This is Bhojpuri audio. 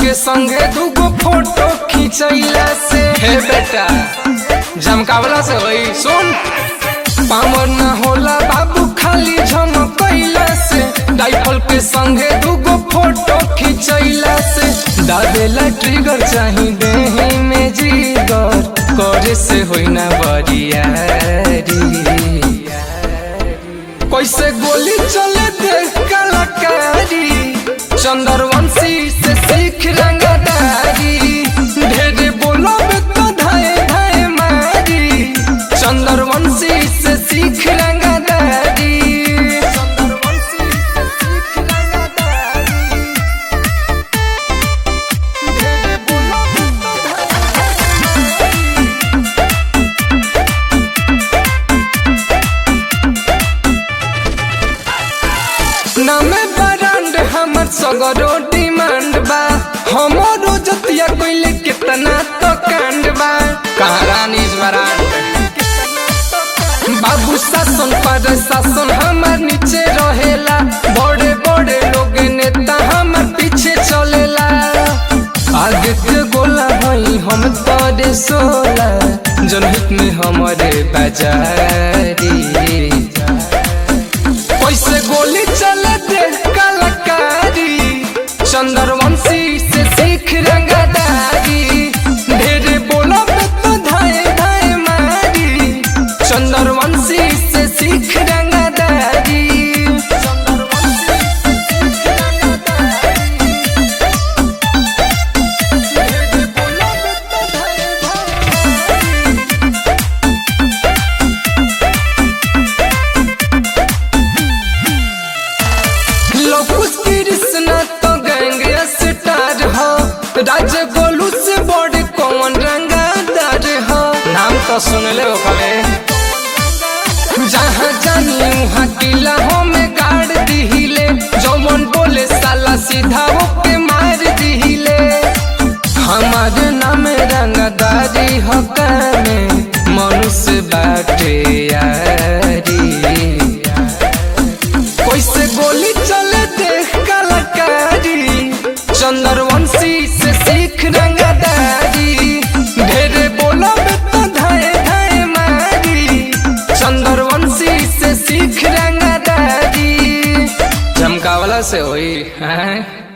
के संगे दूगो फोटो खिंचैला से हे बेटा जमकावला से होई सुन पामर न होला बाबू खाली झमकैला से डाइफल के संगे दूगो फोटो खिंचैला से दादेला ट्रिगर चाही देही में जीगर करे से होई ना बरियारी कैसे गोली चले देख कलाकारी चंद्रवंशी से सीख रंगदारी ढेरे बोलब तो धाए धाए मारी चंद्रवंशी से सीख रंगदारी चंद्रवंशी से सीख रंगदारी ढेरे बोलब तो धाए नामे ब्रांड हमर सगरो डिमांड बा हमरो जतिया कोइले कितना तो कांड बा कहारानी ब्रांड बाबू शासन पर शासन हमार नीचे रहेला बड़े बड़े लोग नेता हमार पीछे चलेला आदित्य गोला भाई हम तोरे सोला जनहित में हमारे बाजारी कैसे गोली चले देख कलाकारी चंद्रवंशी से सीख रंगदारी ढेरे बोलब तो धाए धाए मारी चंद्रवंशी से सीख रंगदारी चंद्रवंशी से सीख रंगदारी ढेरे बोलब तो धाए धाए लोकुस कृष्णा तो गैंग स्टार हो राज गोलू से बड़े कौन रंगादार हो नाम तो सुन ले कले जहाँ जानी वहाँ किला हो में गाड़ दिहिले जौमन बोले साला सीधा होके मार दिहिले हमारे नाम रंगदारी हो कामे मनुष्य बाटे यारी कैसे गोली चले देख कलाकारी चंद्रवंशी से सीख रंगदारी ढेरे बोलब तो धाए धाए मारी चंद्रवंशी से सीख रंगदारी चमकावला से होई हैं